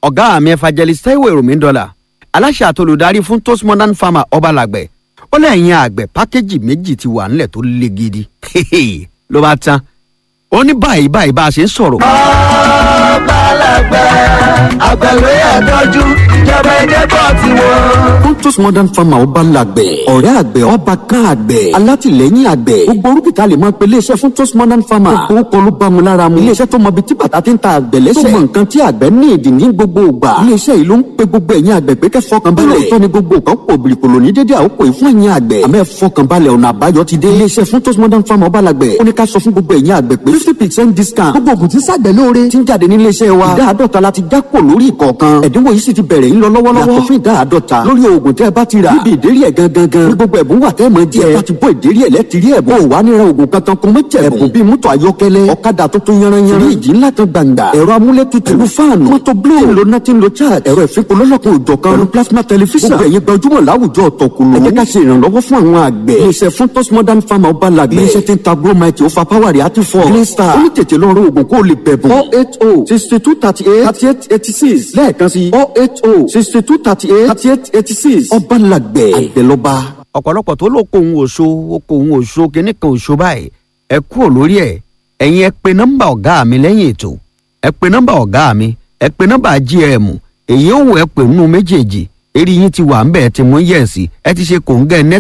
ọ̀gá mi evangelist taiwo èròmí dọ́là aláṣẹ àtolùdarí fún toast modern farmer ọbalàgbẹ̀ ó lẹ́yìn àgbẹ̀ pákéjì méjì ti wà nílẹ̀ tó le gidi ló bá tán ó ní báyìí báyìí bá a ṣe ń sọ̀rọ̀. ọbalàgbẹ̀ àgbẹ̀wé ẹ̀dọ́jú ìjọba ẹ̀jẹ̀ bọ̀ ti wọ́n. Pontus Modern Farmer ọba làgbẹ̀. Ọ̀rẹ́ àgbẹ̀ ọba kan àgbẹ̀. Alátìlẹ́yìn àgbẹ̀. Gbogbo orúkìtà lè máa pe iléeṣẹ́ fún Pontus Modern Farmer. Gbogbo kọ́ ló bá mu lára mu. Iléeṣẹ́ tó mọ ibi tí bàtà ti ń ta àgbẹ̀ lẹ́sẹ̀. Tó mọ nǹkan tí àgbẹ̀ ní ìdí ní gbogbo ìgbà. Iléeṣẹ́ yìí ló ń pe gbogbo ẹ̀yin àgbẹ̀ pé kẹ́ fọkàn balẹ̀. Lóòótọ́ ni gbogbo nǹkan pò bìrìkòlò ní dédé àkókò yìí fún ẹ̀yin àgbẹ̀. Àmọ́ ẹ fọkàn balẹ̀ ọ̀nà àbáyọ ti dé. Iléeṣẹ́ fún Pontus Modern Farmer ọba làgbẹ̀. Ó ní ká sọ fún gbogbo ẹ̀yin àgbẹ̀ pé fifty percent discount. Gbogbo ògùn tí sàgbẹ̀ lóore ti ń jáde ní iléeṣẹ́ wa. Ìdá àádọ́ta la ti já kò lórí ìkọ̀ọ̀kan. Ẹ̀dínwó yìí sì ti bẹ̀rẹ̀ ń lọ lọ́wọ́lọ́wọ́. Yàtọ̀ fún ìdá àádọ́ta lórí oògùn tẹ́ ẹ bá ti rà. Níbi ìdérí ẹ̀ gangan gan. Ní gbogbo ẹ̀bùn wà tẹ́ ẹ mọ̀ jẹ́. Ẹ bá ti bọ́ ìdérí ẹ̀ lẹ́tìrí ẹ̀bùn. Ó wà nira oògùn kankan kún mọ́ jẹ̀bùn. Ẹ̀bùn bíi mọ́tò ayọ́kẹ́lẹ́. Ọ̀kadà tuntun yanranyanran. Fíríjì ńlá kan gbàǹgbà. Ẹ̀rọ amúlétutù. Pẹ̀lú fáànù. Mọ́tò blue. Tí ń lo náà ń lo charge. Ẹ̀rọ ìfipolólọ́kun òjọ̀kan. Pẹ̀lú plasma television. Gbogbo ẹ̀yin gbajúmọ̀ láwùjọ ọ̀tọ̀kùlù. Ẹ jẹ́ ká ṣe ìrànlọ́wọ́ fún àwọn àgbẹ̀. Iléeṣẹ́ fún Toast Modern Farmer ọba làgbẹ̀. Iléeṣẹ́ tí ń ta Gromite ó fa power rẹ̀ àti fọ́. Green Star. Ó ní tètè lọ rọ oògùn kó o lè bẹ̀bùn. oh eight oh sixty two thirty eight thirty eight eighty six lẹ́ẹ̀kan sí oh eight oh sixty two thirty eight thirty eight eighty six ọba làgbẹ̀ àgbẹ̀lọba. ọ̀pọ̀lọpọ̀ tó ló kó òun òṣó ó kó òun òṣó kínní kan òṣó báyìí ẹ kúrò lórí ẹ̀ ẹ̀yin ẹ pe nọ́mbà ọ̀gá mi lẹ́yìn ètò ẹ pe nọ́mbà ọ̀gá mi ẹ pe nọ́mbà gm èyí òun ẹ pè nínú méjèèjì eré yín ti wà ń bẹ̀ ẹ ti mú yẹ̀sì ẹ ti ṣe kòńgẹ́